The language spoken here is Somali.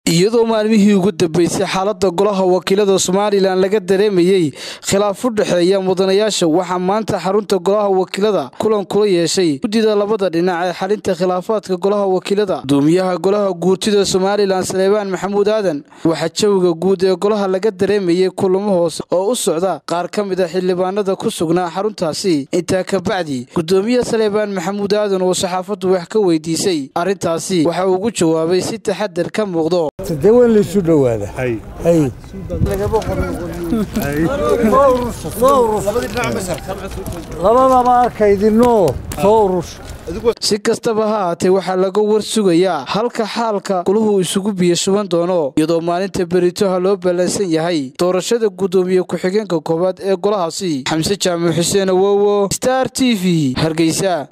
iyadoo maalmihii ugu dambeysay xaalada golaha wakiilada somalilan laga dareemayey khilaaf u dhexeeya mudanayaasha waxaa maanta xarunta golaha wakiilada kulan kula yeeshay guddida labada dhinac ee xalinta khilaafaadka golaha wakiilada gudoomiyaha golaha guurtida somalilan saleebaan maxamuud aadan waxaa jawiga guud ee golaha laga dareemayey kulamo hoose oo u socda qaar ka mid a xildhibaanada ku sugnaa xaruntaasi intaa kabacdi gudoomiye saleebaan maxamuud aadan oo saxaafaddu wax ka weydiisay arrintaasi waxa uu ugu jawaabay si taxadar ka muuqdo dee waa in laysu dhowaada hay labadaba arkaydinoo soo urus si kastaba ha haatee waxaa laga war sugayaa halka xaalka goluhu isugu biyo shuban doono iyadoo maalinta beritoha loo ballansan yahay doorashada guddoomiye ku-xigeenka koowaad ee golahaasi xamse jaamac xuseen awowo star t v hargeysa